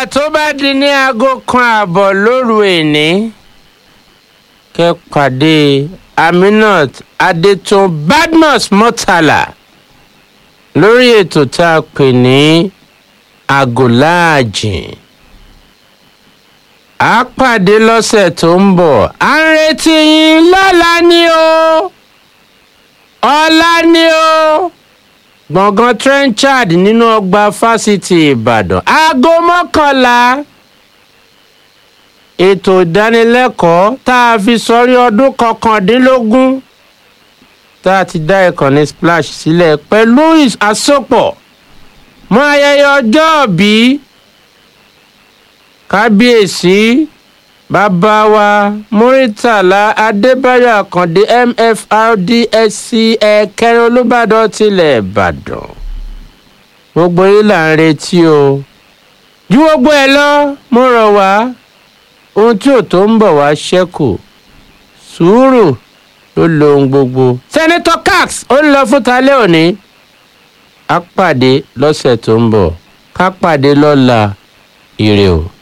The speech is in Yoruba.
tó bá di ní aago kan ààbọ̀ lóru èní kẹ́ pàdé aminat adétún badmus murtala lórí ètò tá a pè ní àgòláàjìn a pàdé lọ́sẹ̀ tó ń bọ̀ à ń retí yín lọ́la ni o ọ̀la ni o gbọ̀ngàn trenchard nínú ọgbà fásitì ìbàdàn aago mọ́kànlá ètò ìdánilẹ́kọ̀ọ́ tá a fi sọrí ọdún kọkàndínlógún tá a ti dá ìkànnì splash sílẹ̀ pẹ̀lú àsopọ̀ mọ́ ayẹyẹ ọjọ́òbí kábíyèsí bàbá wa muritàlá adébáyọ̀ àkàndé mfrdsc ẹ̀kẹrin olùbàdàn tilẹ̀ ìbàdàn gbogbo yìí là ń retí o ju gbogbo ẹ lọ mo rọ̀ wá ohun tí ò tó ń bọ̀ wá ṣẹ́kù sùúrù ló lo ohun gbogbo. sẹ́nitọ́ cax ó ń lọ fún talẹ́ òní á pàdé lọ́sẹ̀ tó ń bọ̀ ká pàdé lọ́la ire o.